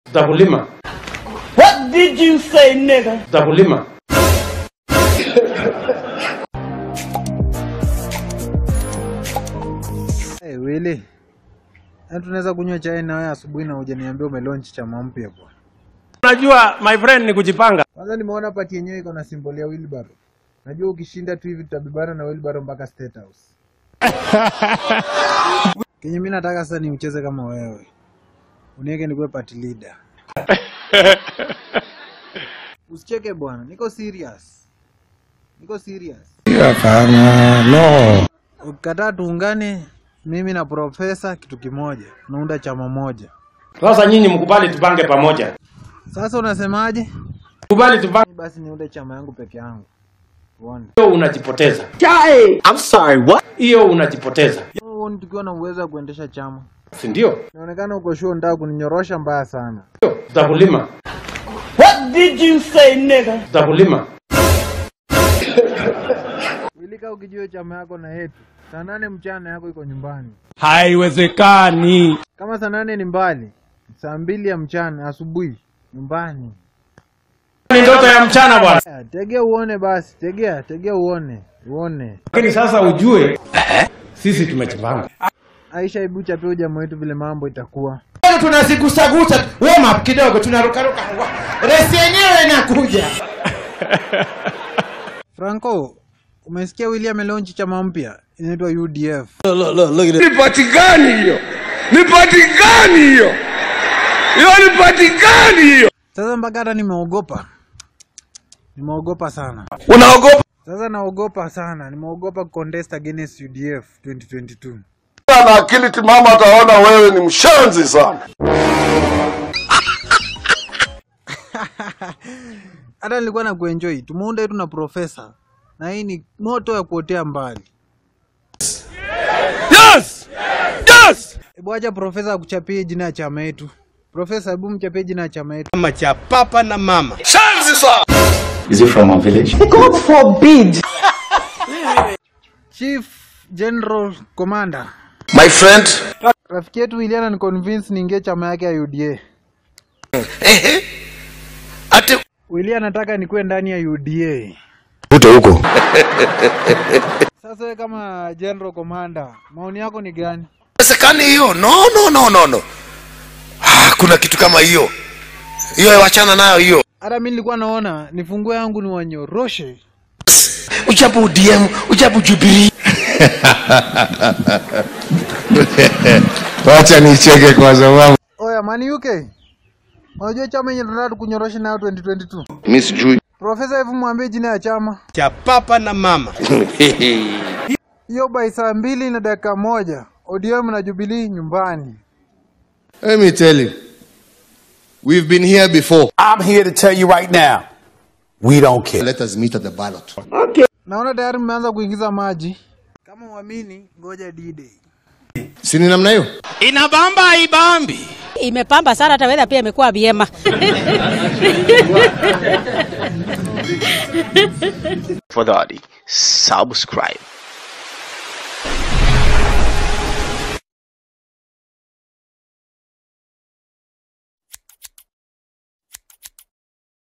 Tutakulima. What did you say, nigga? Tutakulima. Hey, Willy. Yaani tunaweza kunywa chai na wewe asubuhi na hujaniambia umelaunch chama mpya bwana. Unajua my friend ni kujipanga. Kwanza nimeona pati yenyewe iko na symbol ya wheelbarrow. Najua ukishinda tu hivi tutabebana na wheelbarrow mpaka State House. Kenye mimi nataka sasa ni ucheze kama wewe. Uniweke nikuwe party leader. Usicheke bwana, niko serious. Niko serious. Hapana, no. Ukikataa tuungane mimi na profesa kitu kimoja, tunaunda chama moja. Sasa nyinyi mkubali tupange pamoja. Sasa unasemaje? Kubali tupange. Basi niunde chama yangu peke yangu. Uone. Hiyo unajipoteza. I'm sorry, what? Hiyo unajipoteza. Uone tukiwa na uwezo wa kuendesha chama. Si ndio? Inaonekana uko sure unataka kuninyorosha mbaya sana. Ndio. Tutakulima. What did you say, nigga? Tutakulima. Wilika ukijua chama yako na yetu. Saa nane mchana yako iko nyumbani. Haiwezekani. Kama saa nane ni mbali, saa mbili ya mchana asubuhi nyumbani. Ni ndoto ya mchana bwana. Aya, Tegea uone basi, tegea, tegea uone, uone. Lakini sasa ujue sisi tumejipanga. Aisha, hebu chapia jamaa wetu vile mambo itakuwa. tunazigusagusa warm up kidogo tunarukaruka resi yenyewe inakuja Franco, umesikia William amelonchi chama mpya inaitwa UDF. Ni pati gani hiyo? Ni pati gani hiyo? Hiyo ni pati gani hiyo? Sasa mpaka hata nimeogopa, nimeogopa sana. Unaogopa Sasa naogopa sana, nimeogopa contest against UDF 2022. na akili timama, ataona wewe ni mshenzi sana. Hata nilikuwa na kuenjoy, tumeunda yetu na profesa, na hii ni moto ya kuotea mbali. Yes! Yes! Hebu acha profesa akuchapie jina ya chama yetu. Profesa, hebu mchapie jina ya chama yetu. chama cha papa na mama Shenzi sana. Chief General Commander. My friend. Rafiki yetu William ani convince niingie chama yake ya UDA. Ehe. Ati William anataka nikuwe ndani ya UDA. Ute huko. Sasa wewe kama General Commander, maoni yako ni gani? Wezekani hiyo? No, no, no, no, no. Ah, kuna kitu kama hiyo. Hiyo wachana nayo hiyo. Hata mimi nilikuwa naona nifungue yangu ni wanyoroshe. Ujabu UDM, ujabu Jubilee. wacha nicheke kwa sababu Oya, Mani UK. Unajua chama yenye tunataka tukunyoroshe nayo 2022? Mimi sijui. Profesa, hebu mwambie jina ya chama. cha papa na mama Hiyo by saa mbili na dakika moja. ODM na Jubilee nyumbani. let me tell you we've been here before I'm here to tell you right now, we don't care. let us meet at the ballot Naona tayari mmeanza kuingiza maji. Kama uamini, ngoja D-Day. si ni namna hiyo inabamba ibambi imepamba sana, hata weather pia imekuwa vyema. tafadhali subscribe